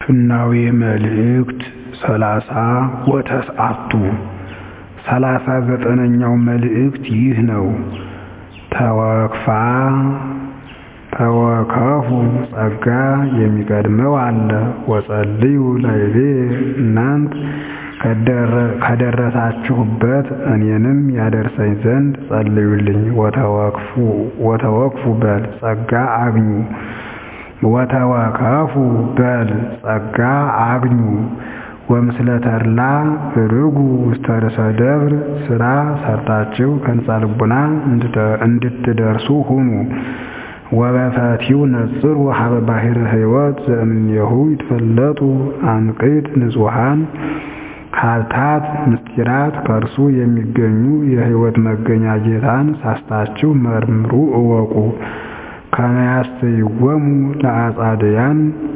ፍናዌ መልእክት ሰላሳ ወተስዓቱ ሠላሳ ዘጠነኛው መልእክት ይህ ነው። ተወክፋ ተወከፉ ጸጋ የሚቀድመው አለ ወጸልዩ ላዕሌ እናንት ከደረሳችሁበት እኔንም ያደርሰኝ ዘንድ ጸልዩልኝ። ወተወክፉ በል ጸጋ አግኙ ወተወከፉ በል ጸጋ አግኙ ወምስለ ተድላ ርጉ ውስተ ርእሰ ደብር ሥራ ሰርታችሁ ከንጻ ልቡና እንድትደርሱ ሁኑ። ወበፈቲው ነጽሩ ሀበ ባሕረ ሕይወት ዘእምኔሁ ይትፈለጡ አንቅት ንጹሐን ሀብታት ምስጢራት ከእርሱ የሚገኙ የሕይወት መገኛ ጌታን ሳስታችሁ መርምሩ እወቁ። ከመ ያስተይወሙ ለአጻድያን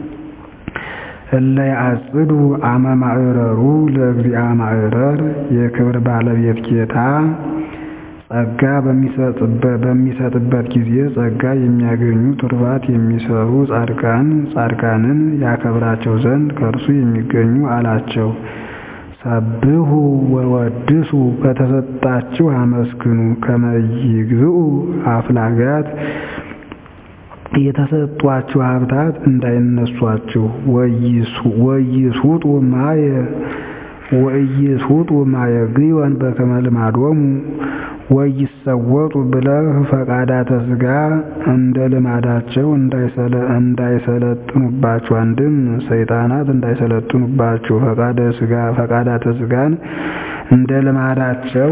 እለ ያጽዱ አመ ማዕረሩ ለእግዚአ ማዕረር የክብር ባለቤት ጌታ ጸጋ በሚሰጥበት ጊዜ ጸጋ የሚያገኙ ትሩፋት የሚሰሩ ጻድቃንን ያከብራቸው ዘንድ ከእርሱ የሚገኙ አላቸው። ሰብሑ ወወድሱ በተሰጣችሁ አመስግኑ ከመ ይግዝኡ አፍላጋት የተሰጧችሁ ሀብታት እንዳይነሷችሁ። ወኢይስውጡ ማየ ወኢይስውጡ ማየ ግዮን በከመ ልማዶሙ ወኢይሰወጡ ብለህ ፈቃዳተ ሥጋ እንደ ልማዳቸው እንዳይሰለጥኑባችሁ። አንድም ሰይጣናት እንዳይሰለጥኑባችሁ ፈቃዳተ ሥጋን እንደ ልማዳቸው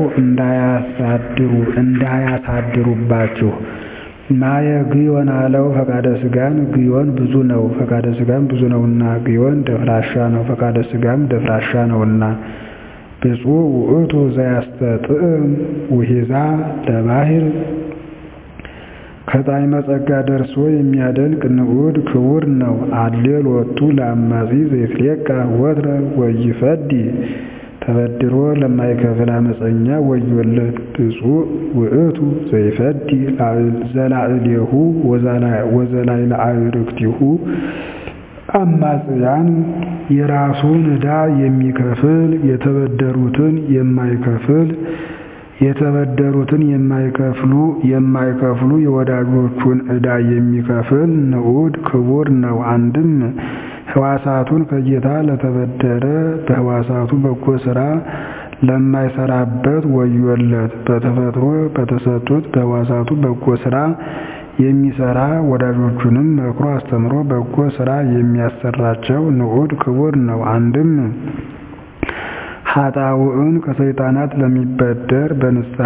እንዳያሳድሩባችሁ። ማየ ግዮን አለው ፈቃደ ሥጋን ግዮን ብዙ ነው፣ ፈቃደ ሥጋም ብዙ ነውና። ግዮን ደፍራሻ ነው፣ ፈቃደ ሥጋም ደፍራሻ ነውና። ብፁዕ ውእቱ ዘያስተጥዕም ውሒዛ ለባሕር ከጣዕመ ጸጋ ደርሶ የሚያደንቅ ንዑድ ክቡር ነው። አሌል ወቱ ለአማጺ ዘይትሌቃ ወትረ ወይፈዲ ተበድሮ ለማይከፍል አመፀኛ ወዮለት። ብፁዕ ውእቱ ዘይፈዲ ዘላዕሌሁ ወዘላዕለ አዕርክቲሁ አማጽያን የራሱን ዕዳ የሚከፍል የተበደሩትን የማይከፍል የተበደሩትን የማይከፍሉ የማይከፍሉ የወዳጆቹን ዕዳ የሚከፍል ንዑድ ክቡር ነው። አንድም ሕዋሳቱን ከጌታ ለተበደረ በሕዋሳቱ በጎ ሥራ ለማይሰራበት ወዮለት። በተፈጥሮ በተሰጡት በሕዋሳቱ በጎ ሥራ የሚሰራ ወዳጆቹንም መክሮ አስተምሮ በጎ ሥራ የሚያሰራቸው ንዑድ ክቡር ነው። አንድም ኃጣውዕን ከሰይጣናት ለሚበደር በንስሐ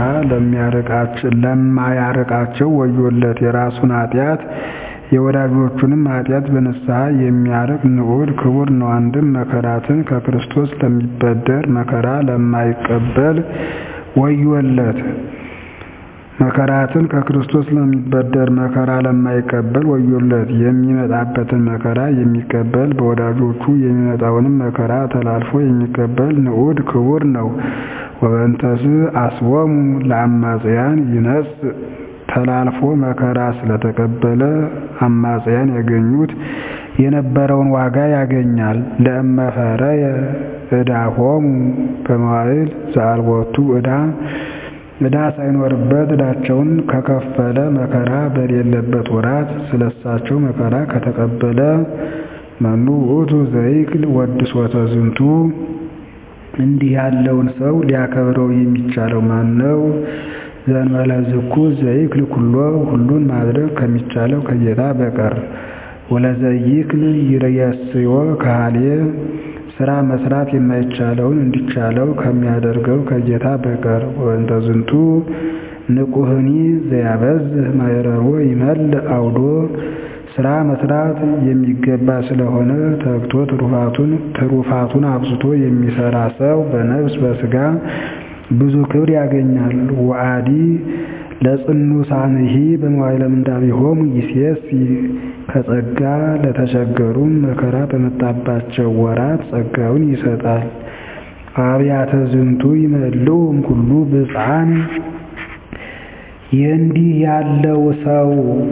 ለማያርቃቸው ወዮለት። የራሱን ኃጢአት የወዳጆቹንም ኃጢአት በንስሐ የሚያርቅ ንዑድ ክቡር ነው። አንድም መከራትን ከክርስቶስ ለሚበደር መከራ ለማይቀበል ወዮለት። መከራትን ከክርስቶስ ለሚበደር መከራ ለማይቀበል ወዮለት። የሚመጣበትን መከራ የሚቀበል በወዳጆቹ የሚመጣውንም መከራ ተላልፎ የሚቀበል ንዑድ ክቡር ነው። ወበንተስ አስቦሙ ለአማጽያን ይነጽ ተላልፎ መከራ ስለተቀበለ አማጽያን ያገኙት የነበረውን ዋጋ ያገኛል። ለእመፈረየ ዕዳሆሙ በመዋዕል ዘአልቦቱ ዕዳ ዕዳ ሳይኖርበት ዕዳቸውን ከከፈለ መከራ በሌለበት ወራት ስለሳቸው መከራ ከተቀበለ መኑ ውእቱ ዘይክል ወድሶተ ዝንቱ እንዲህ ያለውን ሰው ሊያከብረው የሚቻለው ማን ነው? ዘእንበለ ዝኩ ዘይክል ኩሎ ሁሉን ማድረግ ከሚቻለው ከጌታ በቀር ወለዘይክል ይርየስዮ ካህልየ ስራ መስራት የማይቻለውን እንዲቻለው ከሚያደርገው ከጌታ በቀር ወእንተ ዝንቱ ንቁህኒ ዘያበዝህ ማይረሮ ይመል አውዶ ስራ መስራት የሚገባ ስለሆነ ተግቶ ትሩፋቱን ትሩፋቱን አብዝቶ የሚሰራ ሰው በነፍስ በስጋ ብዙ ክብር ያገኛል። ወአዲ ለጽኑሳንሂ በመዋዕለ ምንዳቤሆሙ ይሴሲ ከጸጋ ለተቸገሩም መከራ በመጣባቸው ወራት ጸጋውን ይሰጣል። አብያተ ዝንቱ ይመልኡ እምኩሉ ብፅዓን የእንዲህ ያለው ሰው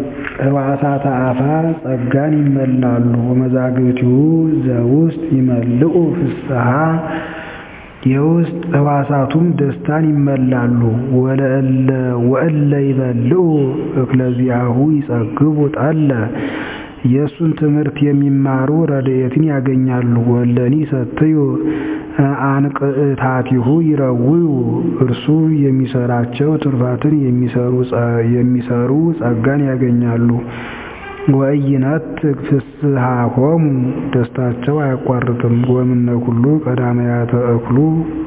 ሕዋሳተ አፋ ጸጋን ይመላሉ ወመዛግብቲሁ ዘውስጥ ይመልኡ ፍስሐ የውስጥ ሕዋሳቱም ደስታን ይመላሉ። ወእለ ይበልዑ እክለዚአሁ ይጸግቡ ጠለ የእሱን ትምህርት የሚማሩ ረድኤትን ያገኛሉ። ወለኒ ሰትዩ አንቅዕታቲሁ ይረውዩ እርሱ የሚሰራቸው ትሩፋትን የሚሰሩ ጸጋን ያገኛሉ። ወኢይነጥቅ ፍስሐሆሙ ደስታቸው አያቋርጥም። ወእምነ ኩሉ ቀዳመያተ እክሉ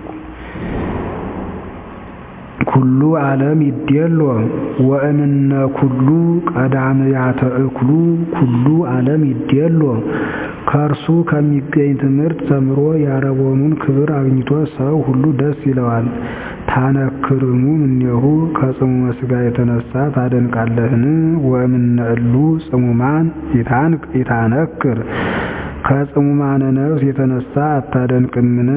ኩሉ ዓለም ይዴሎ ወእምነ ኩሉ ቀዳመያተ እክሉ ኩሉ ዓለም ይዴሎ ከእርሱ ከሚገኝ ትምህርት ተምሮ የአረቦኑን ክብር አግኝቶ ሰው ሁሉ ደስ ይለዋል። ታነክርሙ እምኔሁ ከጽሙመ ሥጋ የተነሳ ታደንቃለህን? ወእምነ እሉ ጽሙማን ይታነክር ከጽሙማነ ነፍስ የተነሳ አታደንቅምን?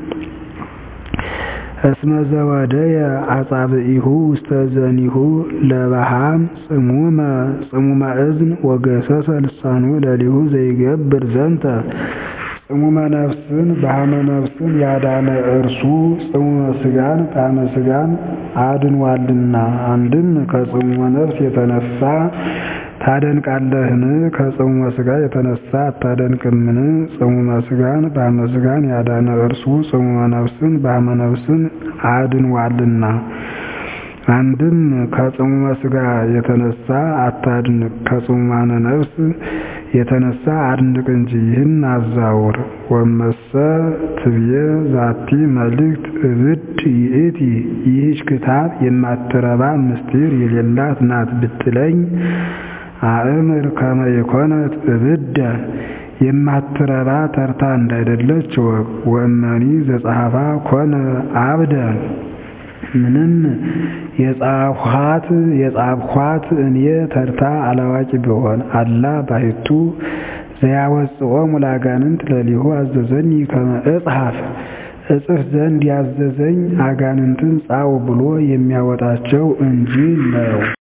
እስመ ዘወደየ አጻብዒሁ ውስተ ዘኒሁ ለበሃም ጽሙመ ጽሙመ እዝን ወገሰሰ ልሳኑ ለሊሁ ዘይገብር ዘንተ ጽሙመ ነፍስን በሃመ ነፍስን ያዳነ እርሱ ጽሙመ ሥጋን በሃመ ሥጋን አድኗልና። አንድም ከጽሙመ ነፍስ የተነሳ ታደንቃለህን? ከጽሙመ ሥጋ የተነሳ አታደንቅምን? ጽሙመ ሥጋን በሃመ ሥጋን ያዳነ እርሱ ጽሙመ ነፍስን በሃመ ነፍስን አድኗልና። አንድም ከጽሙመ ሥጋ የተነሳ አታድንቅ፣ ከጽሙማነ ነፍስ የተነሳ አድንቅ እንጂ ይህን አዛውር። ወመሰ ትብዬ ዛቲ መልእክት እብድ ይእቲ ይህች ክታብ የማትረባ ምስጢር የሌላት ናት ብትለኝ አእምር ከመ የኮነት እብደ የማትረባ ተርታ እንዳይደለች ወቅ ወእመኒ ዘጸሐፋ ኮነ አብደ ምንም የጻፍኋት የጻፍኋት እኔ ተርታ አላዋቂ ብሆን አላ ባሕቱ ዘያወጽኦሙ ለአጋንንት ለሊሁ አዘዘኒ ከመ እጽሐፍ እጽፍ ዘንድ ያዘዘኝ አጋንንትን ጻው ብሎ የሚያወጣቸው እንጂ ነው።